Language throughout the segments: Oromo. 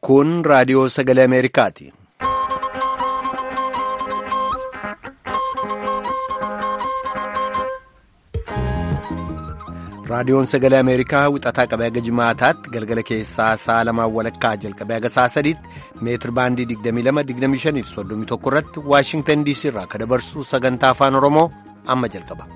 Kun raadiyoo sagalee Ameerikaati. Raadiyoon sagalee Ameerikaa wixataa qabee haga jimaataatti galgala keessaa sa'a lamaan walakkaa jalqabee haga sa'a sadiitti meetir baandii 22-25 fi 31 irratti Waashingtan DC irraa akka dabarsu sagantaa afaan Oromoo amma jalqaba.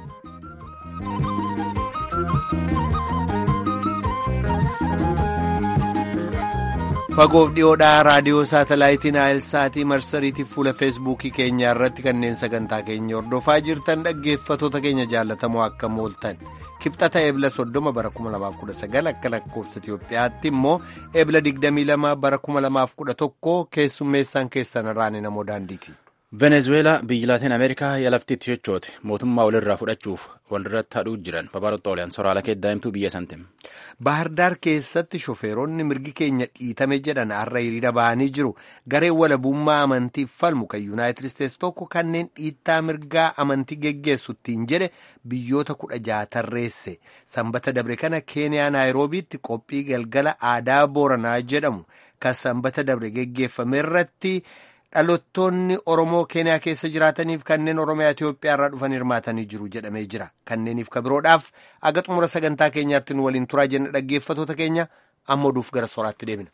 Fagoof dhiyoodhaa raadiyoo saatalaayitiin Aayilsaatii marsariitiif fuula feesbuukii keenyaa irratti kanneen sagantaa keenya hordofaa jirtan dhaggeeffatoota keenya jaallatamoo akka mooltan. kibxata eebla soddoma bara 2019 akka lakkoofsa Itiyoophiyaatti immoo eebla 22 bara 2011 keessummeessaan keessan irraan namoo daandiiti. venezueelaa biyyi laatiin ameerikaa yalaftiitti sochoote mootummaa walirraa fudhachuuf walirratti hadhuu jiran babaroota oliyaan soraala keeddaa'imtuu biyya santim. Baahirdaar keessatti shofeeronni mirgi keenya dhiitame jedhan har'a hiriira ba'anii jiru gareen walabummaa amantiif falmu kan yuunaayitid isteetsi tokko kanneen dhiittaa mirgaa amantii geggeessu ittiin jedhe biyyoota kudha jaha tarreesse sanbata dabre kana keeniyaa naayiroobiitti qophii galgala aadaa booranaa jedhamu kan sanbata dabre geggeeffame irratti. Dhaloottoonni Oromoo Keeniyaa keessa jiraataniif kanneen Oromiyaa Itoophiyaa irraa dhufan hirmaatanii jiru jedhamee jira. Kanneeniif kabiroodhaaf aga xumura sagantaa keenyaatti nu waliin turaa jenna dhaggeeffatoota keenya amma oduuf gara soraatti deebina.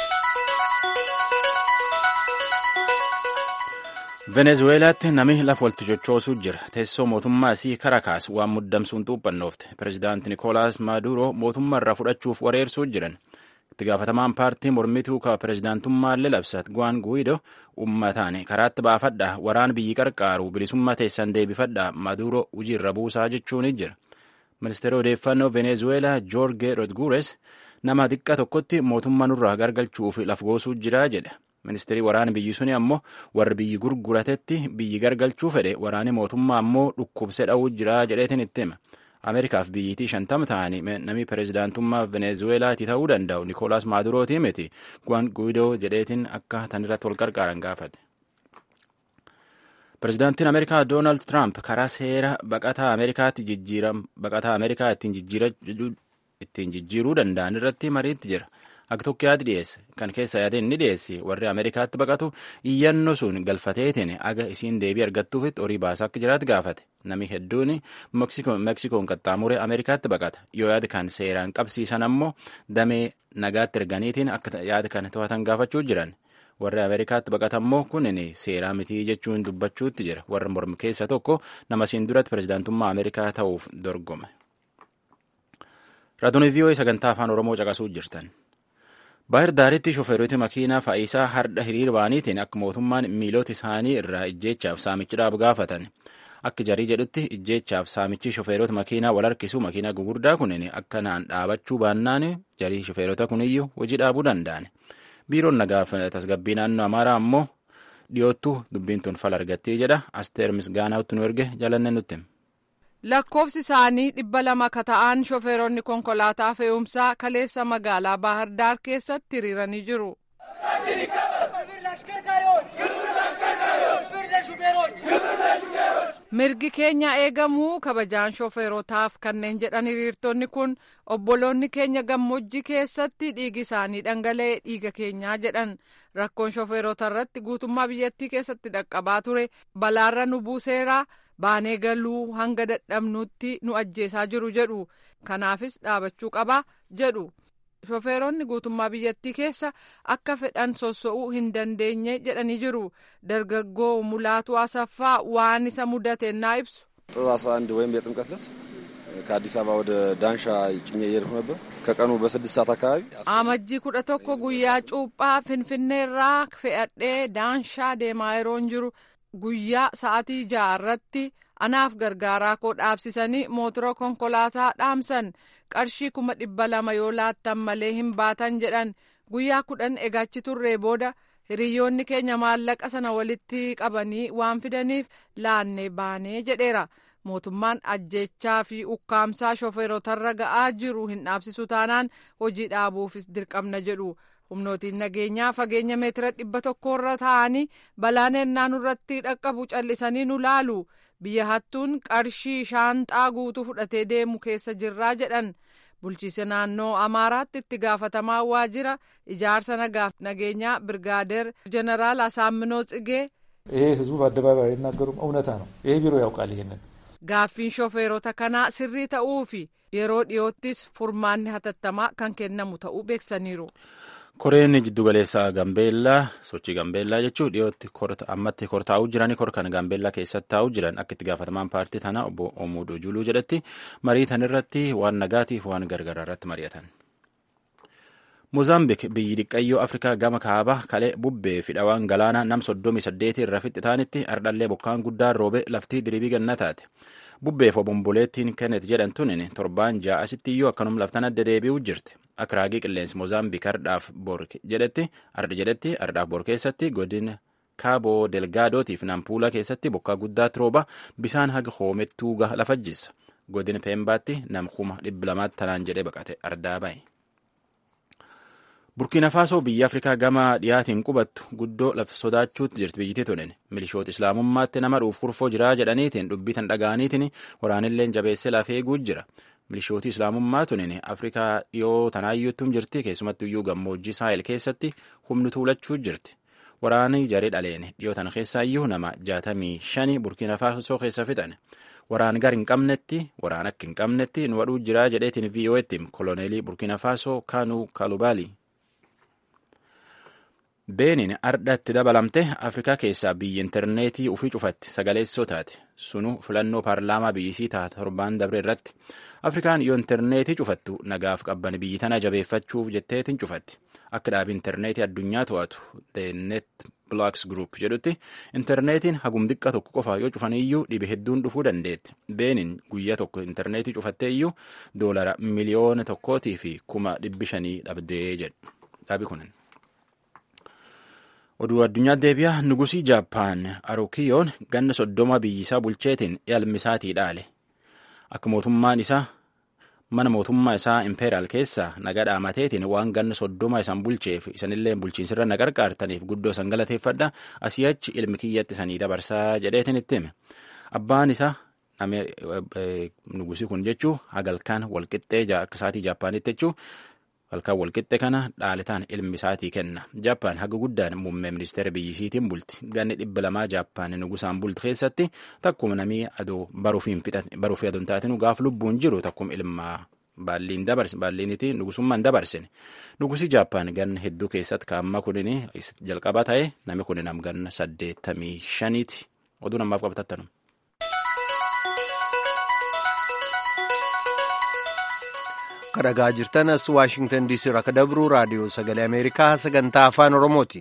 venezueelaatti namni lafa walti chochoosuu jira teessoo mootummaa isii karakaas waan muddamsuun xuuphannoofte pirezidaanti nikolaas maaduro mootummaa irraa fudhachuuf wareersuu jiran itti gaafatamaan paartii mormituu ka pirezidaantummaallee labsat guwaan guwido uummataan karaatti baafadha waraan biyyi qarqaaru bilisummaa teessan deebifadha maaduro hojiirra buusaa jechuun jira ministeera odeeffannoo venezueelaa joorge rodgures nama xiqqaa tokkotti mootummaa nurraa gargalchuuf lafgoosuu jira jedhe ministeerii waraana biyyi suni ammoo warri biyyi gurguratetti biyyi gargalchuu fedhe waraani mootummaa ammoo dhukkubse dha'uu jira jedheetin itti hima ameerikaaf biyyitii shantama ta'anii namni pirezidaantummaa venezueelaati ta'uu danda'u nikoolaas maadurooti miti guwaan guidoo jedheetin akka tanirratti wal qarqaaran gaafate. pirezidaantiin ameerikaa doonaald tiraamp karaa seera baqataa ameerikaatti jijjiiram baqataa ameerikaa ittiin jijjiiruu danda'an irratti mariitti jira. Akka tokko yaadi dhiyeesse kan keessa yaadeen ni dhiyeesse warri Ameerikaatti baqatu iyyannoo sun galfateetiin aga isiin deebii argattuufitti horii baasaa akka jiraatu gaafate namni hedduun meksikoon qaxxaamuree Ameerikaatti baqata yoo yaada kan seeraan qabsiisan ammoo damee nagaatti erganiitiin akka yaada kan to'atan gaafachuu jiran warri Ameerikaatti baqatan ammoo kunin seeraa mitii jechuun dubbachuutti jira warra mormi keessa tokko nama siin duratti pirezidaantummaa Ameerikaa ta'uuf dorgome. Raadiyoo vii'oo sagantaa afaan Oromoo caqasuu jirtan. Baahir daaritti shofeeroti makiinaa faayisaa hardha hiriira ba'aniitiin akka mootummaan miilota isaanii irraa ijjeechaaf saamichi gaafatan. Akka jarii jedhutti ijjeechaaf saamichi shofeerota makiinaa wal harkisu makiinaa gugurdaa kunin akka naan dhaabachuu baannaan jarii shofeerota kuniyyuu hojii dhaabuu danda'an. Biiroon nagaaf tasgabbii naannoo Amaaraa ammoo dhiyoottu dubbiin tun fala argattee jedha. Asteer Misgaanaatti nu erge jalanne nutti. lakkoofsi isaanii dhibba lama ka ta'an shofeeronni konkolaataa fe'umsaa kaleessa magaalaa baahirdaar keessatti hiriiranii jiru. mirgi keenya eegamuu kabajaan shofeerotaaf kanneen jedhan hiriirtonni kun obboloonni keenya gammoojjii keessatti dhiigi isaanii dhangala'ee dhiiga keenyaa jedhan rakkoon shofeerota irratti guutummaa biyyattii keessatti dhaqqabaa ture balaarra nu buuseeraa. baanee galuu hanga dadhabnuutti nu ajjeesaa jiru jedhu kanaafis dhaabachuu qaba jedhu shofeeronni guutummaa biyyattii keessa akka fedhan sosso'uu hin dandeenye jedhanii jiru dargaggoo mulaatu asaffaa waan isa mudate naa ibsu. ጥር 11 ወይም የጥምቀት ዕለት ከአዲስ አበባ ወደ ዳንሻ ጭኜ እየሄድኩ ነበር ከቀኑ በስድስት ሰዓት አካባቢ amajjii kudha tokko guyyaa cuuphaa finfinneerraa fe'adhee daanshaa deemaa yeroon jiru guyyaa sa'atii ja'a irratti anaaf gargaaraa koo dhaabsisanii mootora konkolaataa dhaamsan qarshii kuma dhibba lama yoo laattan malee hin baatan jedhan guyyaa kudhan eegaachi turree booda hiriyoonni keenya maallaqa sana walitti qabanii waan fidaniif laannee baanee jedheera mootummaan ajjechaa fi ukkaamsaa shofeerotarra ga'aa jiru hin dhaabsisu taanaan hojii dhaabuufis dirqamna jedhu humnootiin nageenyaa fageenya meetira dhibba tokkorra taa'anii balaan ennaa nurratti dhaqqabu callisanii nu laalu biyya hattuun qarshii shaanxaa guutuu fudhatee deemu keessa jirraa jedhan bulchiisa naannoo amaaraatti itti gaafatamaa waajjira ijaarsa nagaaf nageenyaa birgaadeer ጀነራል አሳምነው ጽጌ ይሄ ህዝቡ በአደባባይ አይናገሩም፣ እውነታ ነው። ይሄ ቢሮ ያውቃል ይሄንን gaaffiin shofeerota kanaa sirrii ta'uu fi yeroo dhiyoottis furmaanni hatattamaa kan kennamu ta'uu beeksaniiru. koreen jiddugaleessaa gambeellaa sochii gambeellaa jechuun dhiyootti ammatti kor taa'uu jiranii kor kan gambeellaa keessatti taa'uu jiran akka itti gaafatamaan paartii tanaa obbo Omuudoo Juluu jedhetti marii tan irratti waan nagaatiif waan gargaraa irratti mari'atan. Moozaambiik biyyi dhiqqayyoo Afrikaa gama kaabaa kalee bubbee fi dhawaan galaanaa nam soddomii saddeetii irra fixi taanitti ardhallee bokkaan guddaan roobe laftii diribii ganna taate. Bubbeef obomboleettiin kennet jedhamtuun torbaan ja'a asitti iyyuu akkanum laftan adda deebi'uu jirti. Akka raagii qilleensi Moozaambiik ardhaaf bor jedhetti arda jedhetti ardhaaf bor keessatti godina kaaboo delgaadootiif nampuula keessatti bokkaa guddaatti rooba bisaan haga hoomettuu lafa jissa. Godina Peembaatti nam kuma dhibba lamaatti tanaan jedhee baqate ardaa bahe. burkiina faasoo biyya afrikaa gama dhiyaatiin qubattu guddoo lafa sodaachuutti jirti biyyittii tunin milishoota islaamummaatti nama dhuuf kurfoo jiraa jedhaniitiin dubbii tan dhaga'aniitiin waraanilleen jabeessee lafee eeguu jira milishooti islaamummaa tunin afrikaa dhiyoo tanaayyuuttum jirti keessumattu iyyuu gammoojjii saahil keessatti humni tuulachuu jirti waraanii jaree dhaleen dhiyoo tana keessaa iyyuu nama jaatamii shani burkiina faasoo keessa fixan waraan gar hin qabnetti waraan akka hin qabnetti nu wadhuu jiraa jedheetiin vii'oo'etti koloneelii burkiina faasoo kaanuu kaalubaalii Beeniin ardhatti dabalamte Afrikaa keessaa biyyi intarneetii ufii cufatti sagaleessoo taate sunu filannoo paarlaamaa biyyisii taata torbaan dabre irratti Afrikaan yoo intarneetii cufattu nagaaf qabban biyyi tana jabeeffachuuf jetteetiin cufatti akka dhaabii intarneetii addunyaa to'atu The Net Blocks Group jedhutti intarneetiin hagum xiqqa tokko qofa yoo cufaniyyuu dhibe hedduun dhufuu dandeetti Beeniin guyyaa tokko intarneetii cufattee iyyuu doolara miliyoona tokkootii fi kuma dhibbi shanii dhabdee jedhu dhaabi kunin. oduu addunyaa deebi'aa nugusii jaappaan arukiyoon ganna soddoma biyyisaa bulcheetiin ilmisaatii dhaale akka mootummaan isaa mana mootummaa isaa impeeraal keessaa naga dhaamateetiin waan ganna soddoma isan bulcheef isanillee bulchiinsirra na qarqaartaniif guddoo san galateeffadha asii achi ilmi kiyyatti sanii dabarsaa jedheetiin itti hime abbaan isaa nugusii kun jechuu hagalkaan walqixxee akka isaatii jaappaanitti jechuu halkan walqixxe kana dhaaletaan ilmi isaatii kenna jaappaan haga guddaan muummee ministeera biyyisiitiin bulti ganni dhibba lamaa jaappaan nugusaan bulti keessatti takkuma namii adoo baruuf aduun taatinu gaaf lubbuun jiru takkuma ilmaa baalliin dabarse baalliiniti nugusummaan dabarsine nugusii jaappaan ganna hedduu keessatti kaamma kunin jalqaba ta'e nami kun nam ganna saddeettamii shaniiti oduu namaaf qabatattanu. kadhagaa jirtan as waashingtan diisii irraa kadabru raadiyoo sagalee ameerikaa sagantaa afaan oromooti.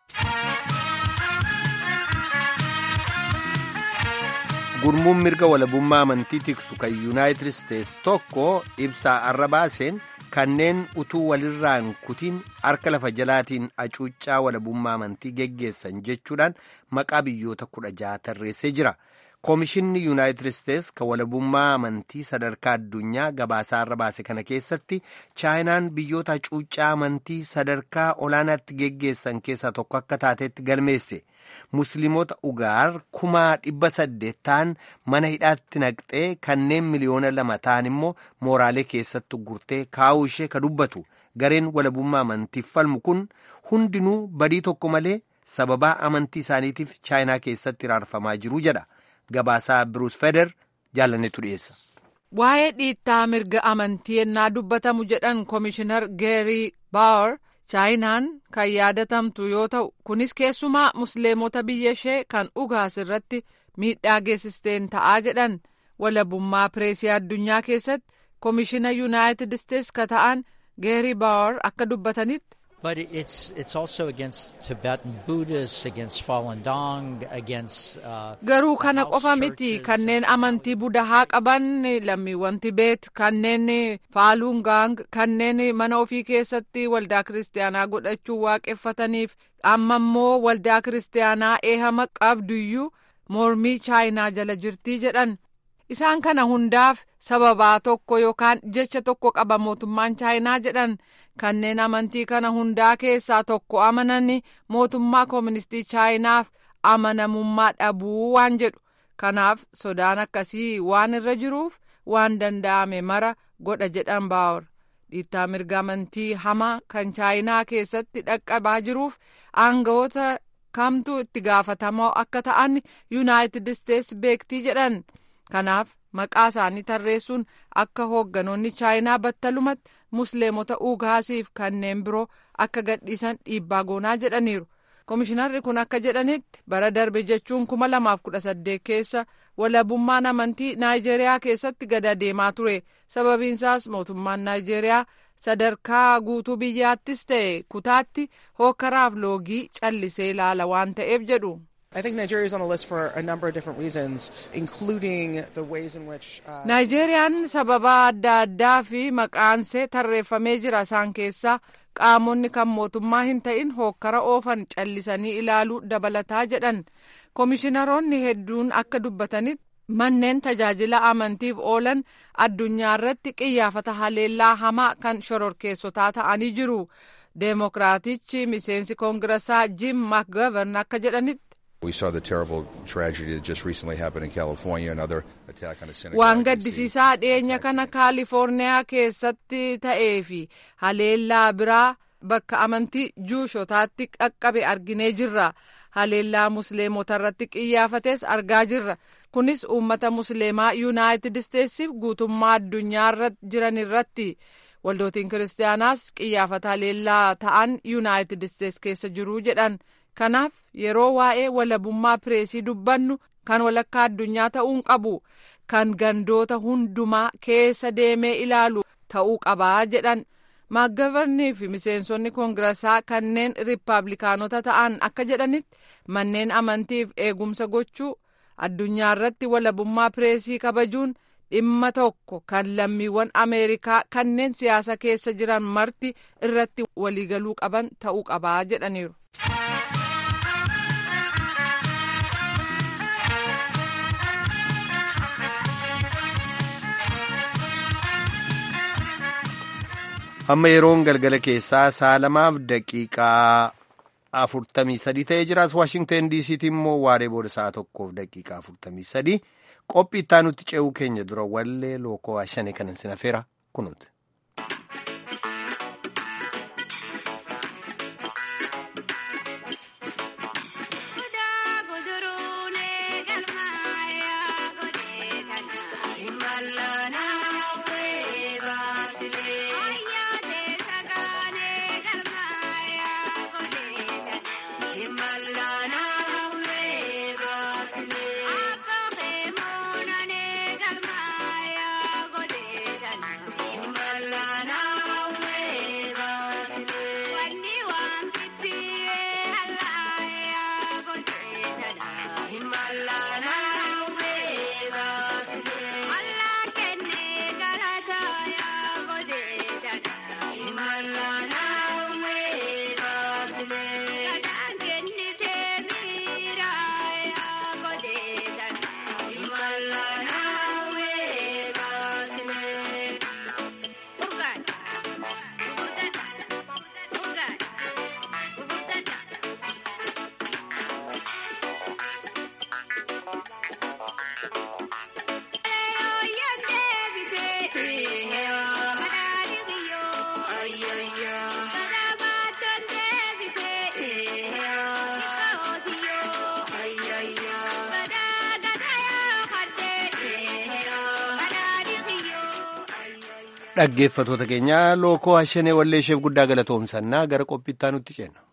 gurmuun mirga walabummaa amantii tiksu kan yuunaayitid isteets tokko ibsaa arra baaseen kanneen utuu walirraan kutiin harka lafa jalaatiin acuuccaa walabummaa amantii geggeessan jechuudhaan maqaa biyyoota kudha jaha tarreessee jira. koomishinni yuunaayitid isteets kan walabummaa amantii sadarkaa addunyaa gabaasaa irra baase kana keessatti chaayinaan biyyoota hacuuccaa amantii sadarkaa olaanaatti geggeessan keessaa tokko akka taatetti galmeesse musliimota ugaar kumaa dhibba saddeet ta'an mana hidhaatti naqxee kanneen miliyoona lama ta'an immoo mooraalee keessatti gurtee kaa'uu ishee ka dubbatu gareen walabummaa amantiif falmu kun hundinuu badii tokko malee sababaa amantii isaaniitiif chaayinaa keessatti raarfamaa jiru jedha. Gabaasaa Biruus Feder jaalannetu dhiyeessa. Waa'ee dhiittaa mirga amantii ennaa dubbatamu jedhan Komishinar Geerii Baawar chaayinaan kan yaadatamtu yoo ta'u kunis keessumaa musliimota biyya ishee kan ugaas irratti miidhaa geessisteen ta'aa jedhan walabummaa pireesii addunyaa keessatti komishina yuunaayitid isteets ka ta'an Geerii Baawar akka dubbatanitti. But it's it's also against Tibetan Buddhists, against Falun Dong, against. Uh, Garuu kana qofa miti kanneen amantii budahaa qaban lammiiwwan Tibeet kanneen Falun Gong kanneen mana ofii keessatti waldaa kiristaanaa godhachuu waaqeffataniif amma immoo waldaa kiristaanaa eehama qabduyyuu mormii chaayinaa jala jirtii jedhan. Isaan kana hundaaf sababaa tokko yookaan jecha tokko qaba mootummaan chaayinaa jedhan kanneen amantii kana hundaa keessaa tokko amanani mootummaa kooministii chaayinaaf amanamummaa dhabuu waan jedhu kanaaf sodaan akkasii waan irra jiruuf waan danda'ame mara godha jedhan baawar dhiittaa mirga amantii hamaa kan chaayinaa keessatti dhaqqabaa jiruuf aangawoota kamtu itti gaafatamoo akka ta'an yuunaayitid isteetsi beektii jedhan kanaaf maqaa isaanii tarreessuun akka hoogganoonni chaayinaa battalumatti musliimota ugaasiif kanneen biroo akka gadhiisan dhiibbaa goonaa jedhaniiru Komishinarri kun akka jedhanitti bara darbe jechuun kuma lamaaf kudha saddeet keessa walabummaan amantii Naayijeeriyaa keessatti gad deemaa ture. Sababiinsaas mootummaan Naayijeeriyaa sadarkaa guutuu biyyaattis ta'e kutaatti hokkaraaf loogii callisee ilaala waan ta'eef jedhu. I think Nigeria is on the list for a number of different reasons, including the ways in which. Uh, Naayijeeriyaan sababa adda addaa fi maqaansee tarreeffamee jira isaan keessaa qaamonni kan mootummaa hin ta'in hokkara oofan callisanii ilaaluu dabalataa jedhan komishinaroonni hedduun akka dubbatanitti manneen tajaajila amantiif oolan addunyaa irratti qiyyaafata haleellaa hamaa kan shororkeessotaa ta'anii jiru deemokiraatichi miseensi koongirasaa jim makgavern akka jedhanitti. We saw the terrible tragedy that just recently happened in California, another attack on a synagogue. Waan gaddisiisaa dhiyeenya kana kaalifoorniyaa keessatti ta'ee fi haleellaa biraa bakka amantii juushotaatti qaqqabe arginee jirra. Haleellaa musliimota irratti qiyyaafates argaa jirra. Kunis uummata musliimaa yuunaayitid isteetsiif guutummaa addunyaa jiran irratti. Waldootiin kiristaanaas qiyyaafata haleellaa ta'an yuunaayitid isteets keessa jiru jedhan. Kanaaf yeroo waa'ee walabummaa pireesii dubbannu kan walakkaa addunyaa ta'uu qabu kan gandoota hundumaa keessa deemee ilaalu ta'uu qabaa jedhan maaggavarnii fi miseensonni koongirasaa kanneen riippaabilikaanota ta'an akka jedhanitti manneen amantiif eegumsa gochuu addunyaa irratti walabummaa pireesii kabajuun dhimma tokko kan lammiiwwan ameerikaa kanneen siyaasa keessa jiran marti irratti waliigaluu qaban ta'uu qabaa jedhaniiru. amma yeroon galgala keessaa sa'a lamaaf daqiiqaa afurtamii sadii ta'ee jiraas waashingtan diisiitti immoo waaree booda sa'a tokkoof daqiiqaa afurtamii sadii qophii itti aanutti ce'uu keenya dura wallee lookoo shane kanan sinafeera kunuuti. dhaggeeffatoota keenya lookoo hashanee walleesheef guddaa galatoomsannaa gara qophiittaa nutti ceena.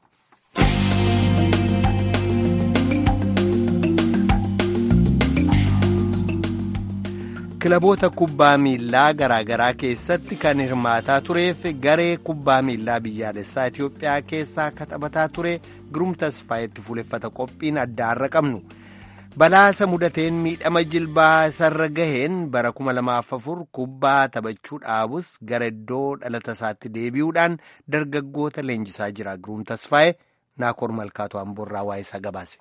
kilaboota kubbaa miillaa garaagaraa keessatti kan hirmaataa tureef garee kubbaa miillaa biyyaalessaa Itoophiyaa keessaa akka taphataa ture Giruum Tasfaayetti fuuleffata qophiin addaarra qabnu. balaasa mudateen miidhama jilbaa isarra gaheen bara 2004 kubbaa taphachuu dhaabus gara iddoo dhalata isaatti deebi'uudhaan dargaggoota leenjisaa jira giruum tasfaa'e naakoor malkaatu amboorraa waa'ee isaa gabaase.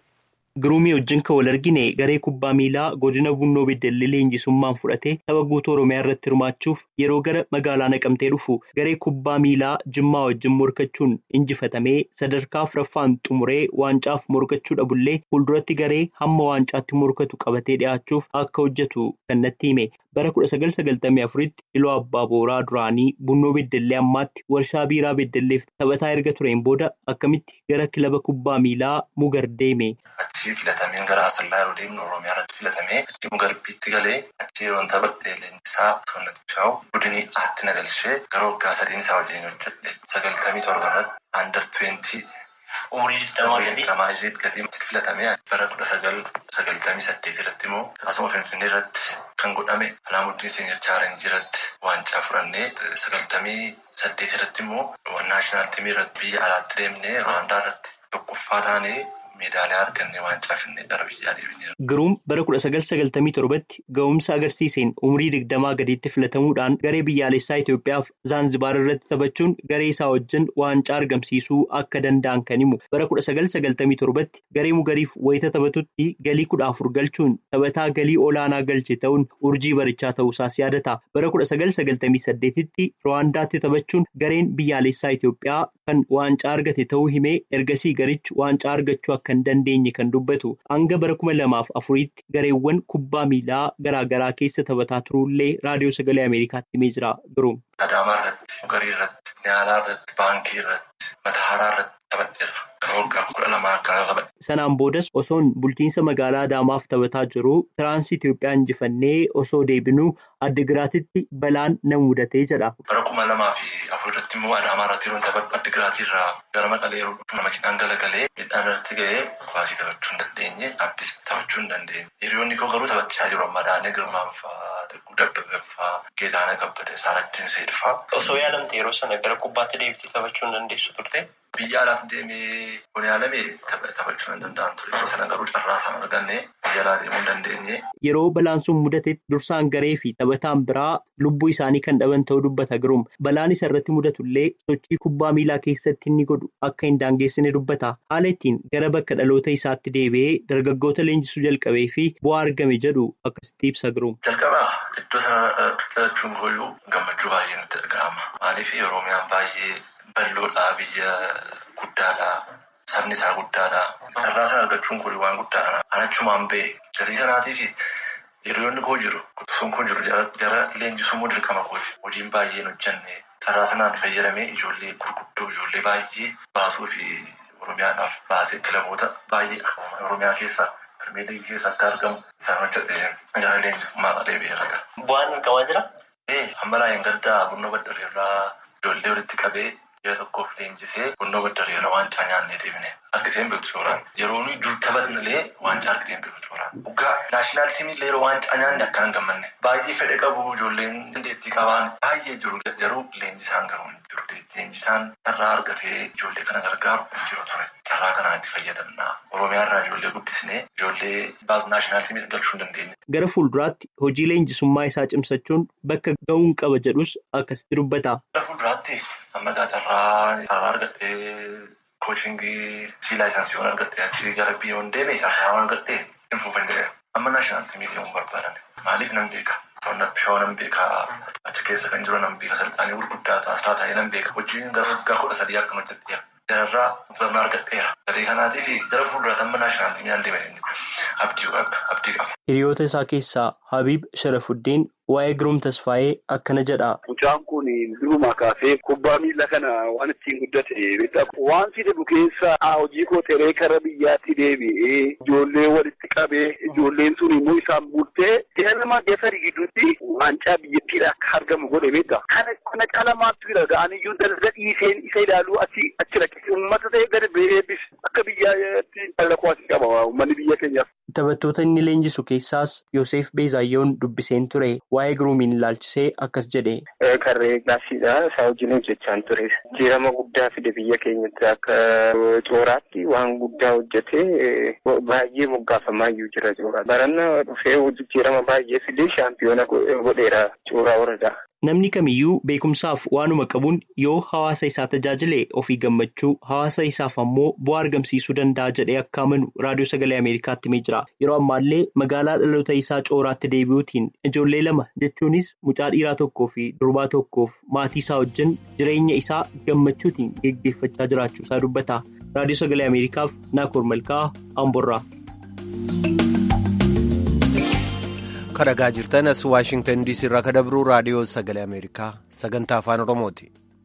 Giruumii wajjin kan wal argine garee kubbaa miilaa godina Bunnoo Beddellee leenjisummaan fudhatee tapha guutuu Oromiyaa irratti hirmaachuuf yeroo gara magaalaa naqamtee dhufu garee kubbaa miilaa Jimmaa wajjin morkachuun injifatamee sadarkaa afuraffaan xumuree waancaaf morkachuu dhabullee fuulduratti garee hamma waancaatti morkatu qabatee dhi'aachuuf akka hojjetu kan natti hime. Bara kudha sagal sagaltamii afuritti Iloo Abbaa Booraa duraanii Bunnoo Beddellee ammaatti warshaa biiraa Beddelleef taphataa erga tureen booda akkamitti gara kilaba kubbaa miilaa Mugar deeme. Achii filatameen gara Asallaa yeroo deemnu Oromiyaa irratti filatamee achii Mugarbiitti galee achii yeroo tapha leenjisaa Toonnatti Shaa'u budinii aatti na galchee gara waggaa sadiin isaa wajjin hojjedhe sagaltamii torba irratti Aandar Tuweentii umurii digdamaa gadii filatamee bara kudha sagal sagaltamii saddeet irratti immoo asuma Finfinnee irratti kan godhame Alaamuddin Seenyar Chaarenjii irratti waancaa fudhannee sagaltamii saddeet irratti immoo naashinaal tiimii irratti biyya alaatti deemnee Ruwaandaa irratti tokkoffaa taanee meedaaliyaa argannee waancaa finnee gara biyyaa deemnee. Giruum bara kudha sagal sagaltamii torbatti ga'umsa agarsiiseen umurii digdamaa gadiitti filatamuudhaan garee biyyaalessaa Itoophiyaaf Zaanzibaar irratti taphachuun garee isaa wajjin waancaa argamsiisuu akka danda'an kan himu. Bara kudha sagal sagaltamii torbatti garee mugariif wayita taphatutti galii kudha afur galchuun taphataa galii olaanaa galche ta'uun urjii barichaa ta'uusaas yaadata. Bara kudha sagal sagaltamii saddeetitti Ruwaandaatti taphachuun gareen biyyaalessaa Itoophiyaa kan waancaa argate ta'uu himee ergasii garichi waancaa argachuu akka hin dandeenye kan dubbatu hanga bara kuma lamaaf afuriitti gareewwan kubbaa miilaa garaagaraa keessa taphataa turuullee raadiyoo sagalee ameerikaatti himee jira giruum. Adaamaa irratti, Mugarii irratti, Niyaalaa irratti, Baankii irratti, Matahaaraa irratti taphateera. Waggaa kudha lamaa akkana taphate. Sanaan boodas osoon bulchiinsa magaalaa Adaamaaf taphataa jiru tiraansii Itoophiyaa injifannee osoo deebinuu Addigiraatitti balaan na mudatee jedha. Bara kuma lamaa fi afur irratti immoo Adaamaa irratti yeroo taphadhu Addigiraatii irraa gara Maqalee yeroo dhufu nama midhaan galagalee midhaan irratti ga'ee kubbaa taphachuu hin dandeenye abbis taphachuu hin dandeenye. Hiriyoonni koo garuu taphachaa jiru amma Daanee Girmaan fa'aa, Dagguu Dabbabee fa'aa, Geetaanaa Kabbadee, Saaraddiin Seed fa'aa. Osoo yaadamte yeroo sana gara kubbaatti deebitee taphachuu hin dandeessu turte. Biyya alaatti deemee kun yaalamee taphachuu hin danda'an ture. Yeroo sana garuu carraa isaan arganne biyya alaa deemuu hin dandeenye. Yeroo balaan sun mudatetti dursaan garee fi taphataan biraa lubbuu isaanii kan dhaban ta'uu dubbata giruum. Balaan isa irratti mudatullee sochii kubbaa miilaa keessatti inni godhu akka hin daangeessine dubbata. Haala ittiin gara bakka dhaloota isaatti deebi'ee dargaggoota leenjisuu jalqabee fi bu'aa argame jedhu akkasitti ibsa giruum. Jalqaba iddoo sana dhalachuun kooyyuu gammachuu baay'ee natti dhaga'ama. Maaliif Oromiyaan baay'ee bal'oodhaa biyya guddaadhaa. Sabni isaa guddaadha. Carraa sana argachuun kun waan guddaadha. An achumaan ba'e galii kanaatiif hiriyoonni koo jiru. Sun koo jiru jara leenjisuu immoo dirqama kooti. Hojiin baay'een hojjenne carraa sanaan fayyadamee ijoollee gurguddoo ijoollee baay'ee baasuu fi Oromiyaadhaaf baasee kilaboota baay'ee Oromiyaa keessa Pirmeeligii keessa akka argamu isaan hojjetee gara leenjisummaa deebi'eera. Bu'aan argamaa jira? Ee amma laayeen gaddaa Bunnoo Baddareerraa ijoollee walitti qabee. Biyya tokkoof leenjisee Bunnoo Baddareera waancaa nyaannee deemne argiteen beektu shooraan yeroo nuyi dur taphatnillee waancaa argiteen beektu shooraan dhugaa naashinaal tiimiillee yeroo waancaa nyaanne akka hin gammanne baay'ee fedhe qabu ijoolleen dandeettii qabaan baay'ee jiru garuu leenjisaan garuu hin jiru leenjisaan carraa argatee ijoollee kana gargaaru hin jiru ture carraa kanaan itti fayyadamna oromiyaa irraa ijoollee guddisnee ijoollee baas naashinaal tiimii galchuu hin dandeenye. Gara fuulduraatti hojii leenjisummaa isaa cimsachuun bakka ga'uun qaba jedhus akkasitti dubbata. Gara fuulduraatti amma carraa carraa argadhee kochingii si laayisansiiwwan argadhee achii gara biyyoon deeme carraa argadhee hin fuufan jedhee amma naashinaal tiimii deemuu barbaadan maaliif nan beeka. Shawaa nan beekaa achi keessa kan jiru nan beeka salxaanii gurguddaa taasisaa ta'ee nan beeka hojiin gara waggaa kudha sadii akka hojjedheera. Jararraa mutummaa argadheera. Gatii kanaatii fi gara fuulduraatti amma naashinaal tiimii nan deeme abdii qaba. Hiriyoota isaa keessaa Habiib Sharafuddin waa'ee Giruum Tasfaayee akkana jedha. Mucaan kun durumaa kaasee kubbaa miila kana waan ittiin guddate waan fidamu keessa hojii koo teree kara biyyaatti deebi'ee ijoollee walitti qabee ijoolleen sun immoo isaan bultee ilma geessari gidduutti waancaa biyyattiidha akka argamu godhe beekta. Kana kana caala maaltu jira ga'aniyyuu dalga dhiiseen isa ilaaluu achi achi rakkise uummata ta'e gadi beebbis akka biyyaatti dhala asii qaba uummanni biyya keenyaaf. Taphattoota inni leenjisu keessaas Yoosef Beezaayyoon dubbiseen ture. Waa'ee Giruumiin ilaalchisee akkas jedhe. Karree gaasiidha. Isaa wajjin hojjechaan ture. Jijjiirama guddaa fide biyya keenyatti akka cooraatti waan guddaa hojjetee baay'ee moggaafamaa iyyuu jira coora. Baranna dhufee jijjiirama baay'ee fide shaampiyoona godheera cooraa waradaa. Namni kamiyyuu beekumsaaf waanuma qabuun yoo hawaasa isaa tajaajile ofii gammachuu hawaasa isaaf ammoo bu'aa argamsiisuu danda'a jedhee akka amanu raadiyoo sagalee Ameerikaatti himee jira. Yeroo ammaallee magaalaa dhaloota isaa cooraatti deebi'uutiin ijoollee lama jechuunis mucaa dhiiraa tokkoo fi durbaa tokkoof maatii isaa wajjin jireenya isaa gammachuutiin geggeeffachaa jiraachuu isaa dubbata. Raadiyoo sagalee Ameerikaaf Naakoor Malkaa Amborraa. Kan dhagaa jirtan as Waashingtan DC irraa kan dabru raadiyoo sagalee Ameerikaa sagantaa afaan Oromooti.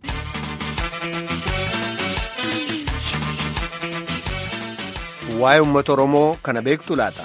Waa'ee uummata Oromoo kana beektu laata?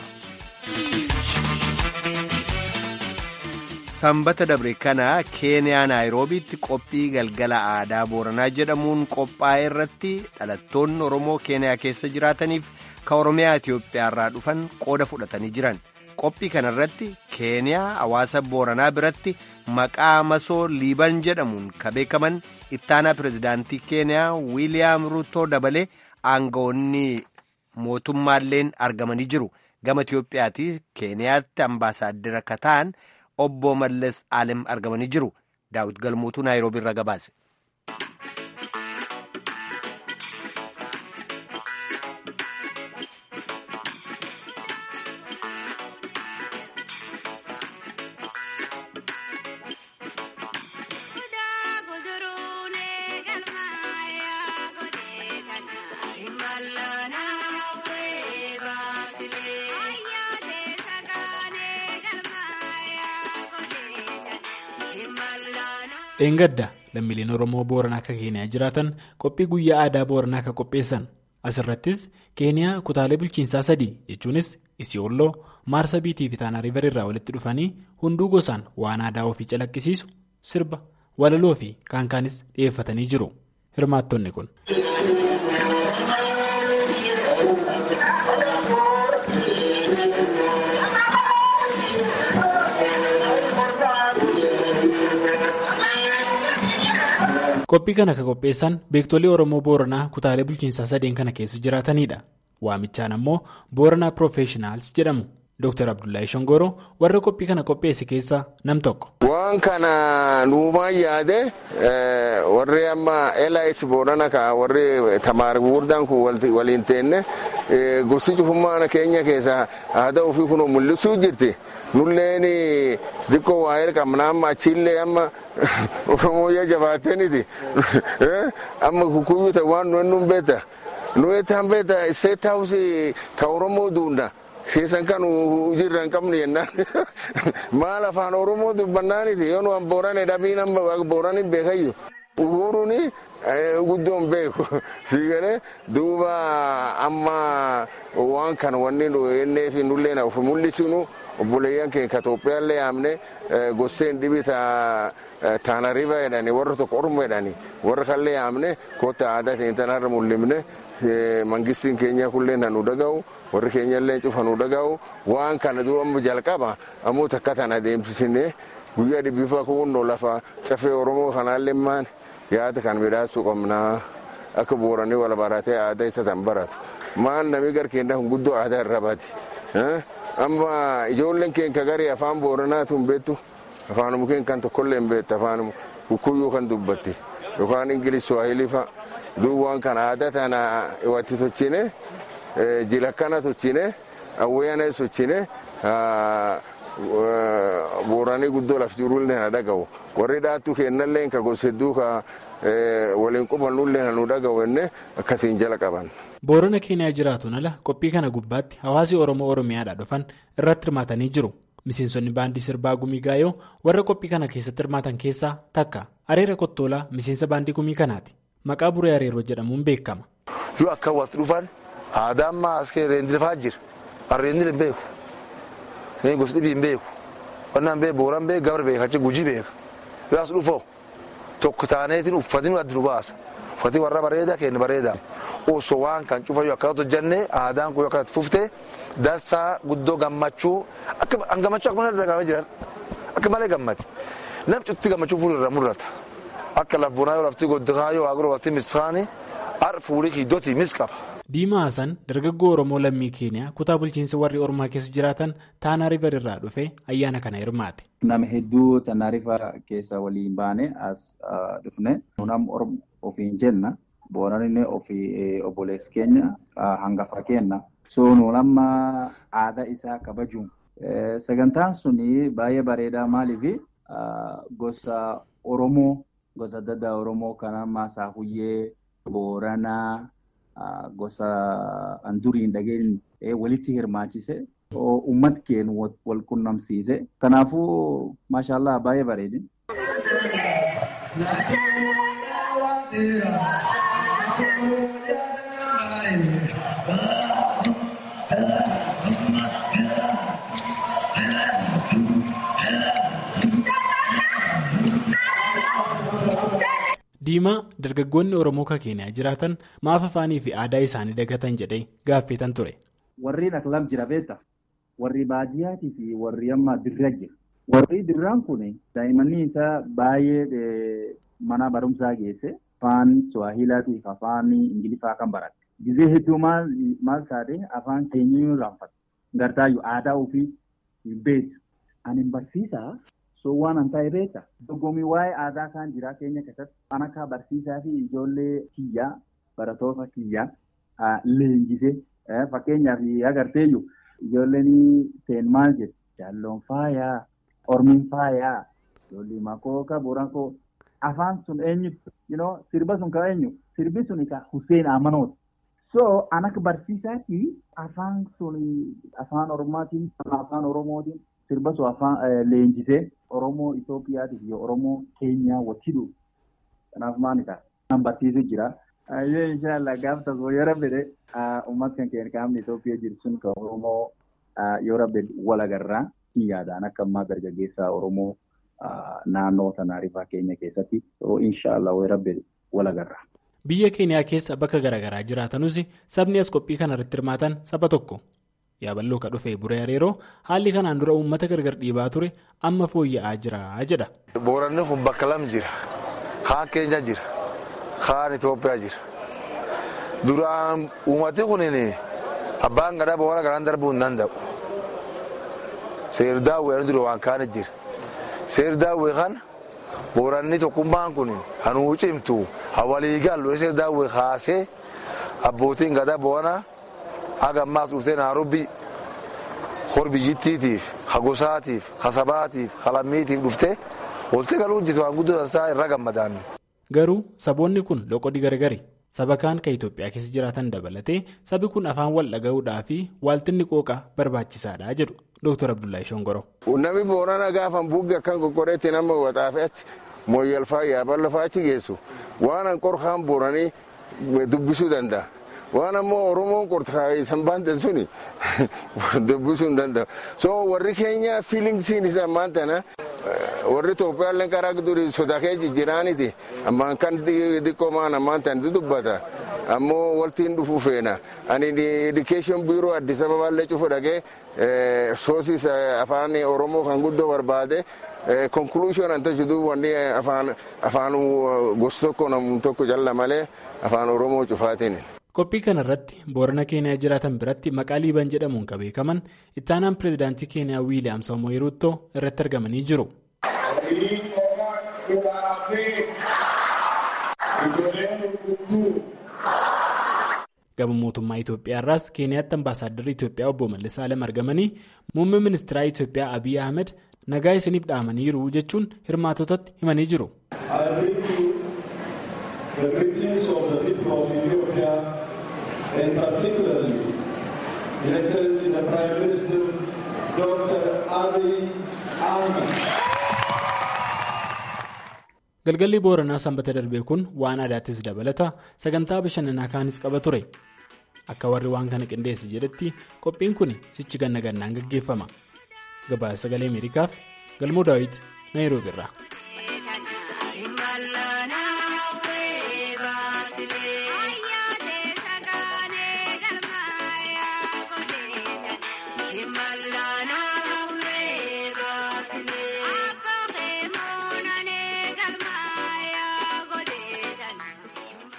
Sanbata dabre kana Keeniyaa Naayiroobiitti qophii galgala aadaa Booranaa jedhamuun qophaa'e irratti dhalattoonni Oromoo Keeniyaa keessa jiraataniif kan Oromiyaa Itoophiyaa irraa dhufan qooda fudhatanii jiran. qophii kana irratti keeniyaa hawaasa booranaa biratti maqaa masoo liiban jedhamuun kan beekaman ittaanaa pirezidaantii keeniyaa wiiliyaam ruutoo dabalee aangawoonni mootummaalleen argamanii jiru gama itiyoophiyaatti keeniyaatti ambaasaaddara kan ta'an obbo mallas alem argamanii jiru daawit galmuutuu naayiroobii irraa gabaase. dheengadda lammiileen oromoo booranaa akka keeniyaa jiraatan qophii guyyaa aadaa booranaa akka qopheessan asirrattis keeniyaa kutaalee bulchiinsaa sadii jechuunis isiyooloo maarsa biitii fi taanaa riiver irraa walitti dhufanii hunduu gosaan waan aadaa ofii calaqqisiisu sirba walaloo fi kaankaanis dhiyeeffatanii jiru hirmaattonni kun. qophii kana kan qopheessan beektolii oromoo booranaa kutaalee bulchiinsaa sadeen kana keessa jiraatanidha waamichaan ammoo booranaa piroofeeshinaals jedhamu dr abdullahi shongoro warra qophii kana qopheesse keessaa nam tokko. waan kana nuumaan yaade warri amma elayis boorana ka warri tamaar gurguddaan kun waliin teenne gosi cufummaa keenya keessa aadaa ofii kun mul'isuu jirti. nulleen xiqqoo waa'ee qabna amma achiillee amma oromooyyaa jabaateeniti amma kukuyyuu ta'e waan nuyi nun beeta nuyi ta'an beeta state house ka oromoo duunda keessan kan jirra hin qabne jennaan maal afaan oromoo dubbannaaniti yoo nu boorane dhabiin amma booraniin beekayyu uhuruuni guddoon beeku siigale duuba amma waan kana wanni nu enneefi nulleen of mul'isinu obboleeyyan keenya Itoophiyaallee yaamne gosseen dhibi taana riba jedhani warra tokko orma jedhani warra kallee yaamne koota aadaa keenya tanarra mul'ifne mangistiin keenya kullee nu dhaga'u warri keenyallee cufa nu dhaga'u waan kana dura amma jalqaba ammoo takka tana deemsisine guyyaa dhibbifa kunnoo lafa cafee oromoo kanaallee maan yaada kan midhaasuu qabnaa akka booranii wal baratee aadaa isa tan baratu maal namni garkeenya kun guddoo aadaa irra bati amma ijoolleen keenya garii afaan booranaatu hin beektu afaanuma keenya kan tokkollee hin beektu afaanuma kukkuyyuu kan dubbatti yookaan ingilish swahilii fa'a duuba waan kana aadaa tana iwatti tochine jilakkana tochine awweeyana sochine booranii guddoo laf jirullee na dhaga'u warri dhaattu kennallee ka gosa hedduu ka waliin qubannullee nu dhaga'u enne akkasiin jala qaban. boorana keeniyaa jiraatuun ala qophii kana gubbaatti hawaasi oromoo oromiyaadhaa dhufan irratti hirmaatanii jiru miseensonni baandii sirbaa gumii gaayoo warra qophii kana keessatti hirmaatan keessaa takka areera kottolaa miseensa baandii gumii kanaati maqaa buree areeroo jedhamuun beekama. yoo akka walitti dhufan aadaa ammaa as reendilfaa jira arreendil hin beeku gosa dhibii hin beeku wannaan beeku booraan beeku gabra beeka achi gujii beeka yoo as dhufoo tokko taaneetiin uffatiin adda nu baasa uffatiin warra bareedaa kenna bareedaa. osoo waan kan cufayyuu akka hojjannee aadaan kun akka fuftee dansaa guddoo gammachuu akka gammachuu akkuma dhagahamee jiran akka malee gammati namni cutti gammachuu fuuldura mul'ata akka lafbuunaa yoo lafti goddikaa yoo agiroo lafti misqaanii har fuulii hiddootii mis qaba. Diimaa Hasan dargaggoo Oromoo lammii Keeniyaa kutaa bulchiinsa warri Oromaa keessa jiraatan Taanaa River irraa dhufee ayyaana kana hirmaate. Nama hedduu Taanaa River keessa waliin baane as dhufne nam ofiin jenna booranni ofii obboleessi keenya hangafa kenna. So nuun amma aadaa isaa kabajuun sagantaan suni baay'ee bareedaa maaliif gosa Oromoo gosa adda addaa Oromoo kan amma Saafuyyee, Booranaa. gosa anduriin dhageen walitti hirmaachise uummata keenya wal qunnamsiise kanaafuu maashaallah baay'ee bareedi. Diimaa dargaggoonni Oromoo kan Keeniyaa jiraatan maaf afaanii fi aadaa isaanii dagatan jedhee gaaffatan ture. Warri Aklam jira beekta. Warri baadiyyaatii fi warri amma dirra jira. Warri dirraan kun daa'immanni isaa baay'ee mana barumsaa geesse afaan Suwaahilaatii fi afaan Ingiliffaa kan barate. Gizee hedduu maal maal taate afaan keenya raanfata. Gartaayyuu aadaa ofii hin beektu. Ani barsiisaa. So waan an ta'e beekta. Dorgommii waa'ee aadaa kan jira keenya keessatti kan akka barsiisaa fi ijoollee kiyyaa barattoota kiyyaa leenjisee fakkeenyaaf agarteeyyu ijoolleen seen maal jedhu jaalloon faayaa ormiin faayaa ijoollee makooka borankoo afaan sun eenyu sirba sun ka eenyu sirbi sun ka Hussein Amanooti. So an akka barsiisaatti afaan sun afaan oromaatiin afaan oromootiin sirba sun afaan leenjisee Oromoo Itoophiyaatii fi Oromoo Keenyaa walitti dhufu. Kanaaf maali ta'a? Kan barsiisu jira. Ayyee inshaallah gaafa tokko yoo rabbe uummata kan keenya qaamni Itoophiyaa jiru sun kan Oromoo yoo rabbe wal agarraa ni yaadaan akka ammaa dargaggeessaa Oromoo naannoo sanaa rifaa keenya keessatti inshaallah yoo rabbe wal agarraa. Biyya Keeniyaa keessa bakka garaagaraa jiraatanus sabni as qophii kana irratti hirmaatan saba tokko. Yaaballoo ka dhufee buree areeroo haalli kanaan dura uummata gargar dhiibaa ture amma fooyya'aa jira jedha. Booranni kun bakka lam jira. Kaan keenya jira. Kaan Itoophiyaa jira. Duraan uummati kun abbaan gadaa boora garaan darbuu hin danda'u. Seerdaawwee dura waan kaane jira. Seerdaawwee kana booranni tokkummaan kun hanuu cimtu hawalii gallu seerdaawwee kaasee abbootiin gadaa boonaa. Haga ammaas dhuftee naarobbi hor biyyittiitiif, hagosaatiif, hasabaatiif, halammiitiif dhuftee walitti galuu hojjetu waan guddoo isaa irra gammadaan. Garuu saboonni kun loqodii gargari. Saba kaan kan Itoophiyaa keessa jiraatan dabalatee sabi kun afaan wal dhaga'uudhaa fi waaltinni qooqaa barbaachisaadha jedhu Dr. Abdullahi Shongoro. Namni boonana gaafa buugge akkan qoqqoreetti nama waxaafee achi mooyyalfaa yaaballafaa achi geessu waan an qorkaan booranii dubbisuu danda'a. waan ammoo oromoon qortaayisan baantan suni dubbisuu hin danda'u so warri keenya fiilingsiin isa ammaan tana warri Itoophiyaallee karaa durii sodaa kee jijjiiraaniti ammaan kan xiqqoo maan ammaan tan dubbata ammoo waltiin dhufuu feena ani education biiroo addis ababaallee cufu dhagee soosis afaan oromoo kan guddoo barbaade konkuluushoon an tajidu wanni afaan gosa tokko namni tokko calla malee afaan oromoo cufaatiin. Qophii kana irratti boorana keeniyaa jiraatan biratti maqaa liiban jedhamuun kan beekaman ittaanaan pireezidaantii keeniyaa wiiliyaam samo'ee ruuttoo irratti argamanii jiru. gama mootummaa Itoophiyaa irraas keeniyaatti ambaasaadarri Itoophiyaa obbo Mallis Alem argamanii muummee ministeeraa Itoophiyaa Abiy Ahmed nagaa isiniif dhaamaniiru jechuun hirmaatotatti himanii jiru. and particularly the Excellency the Prime Minister Dr. Abiy Ahmed. Galgalli Booranaa sanbata darbee kun waan aadaattis dabalata sagantaa bashannanaa kaanis qaba ture. Akka warri waan kana qindeesse jedhetti qophiin kun sichi ganna gannaan gaggeeffama. Gabaasa sagalee Ameerikaaf Galmoo Daawit Naayiroobi irraa.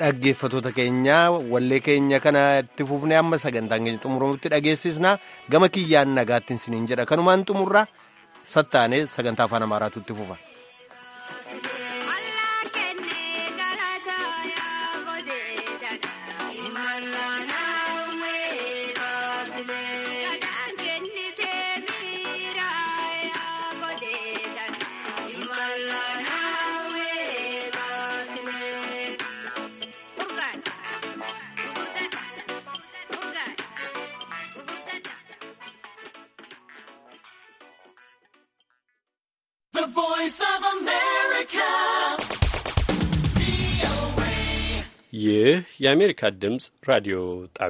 dhaggeeffatoota keenya wallee keenya kana itti fufnee amma sagantaan keenya xumuramutti dhageessisna gama kiyyaan nagaattiin siniin jedha kanumaan xumurra sattaanee sagantaa afaan amaaraatu itti fufa. The voice of America. ይህ የአሜሪካ ድምፅ ራዲዮ ጣቢያ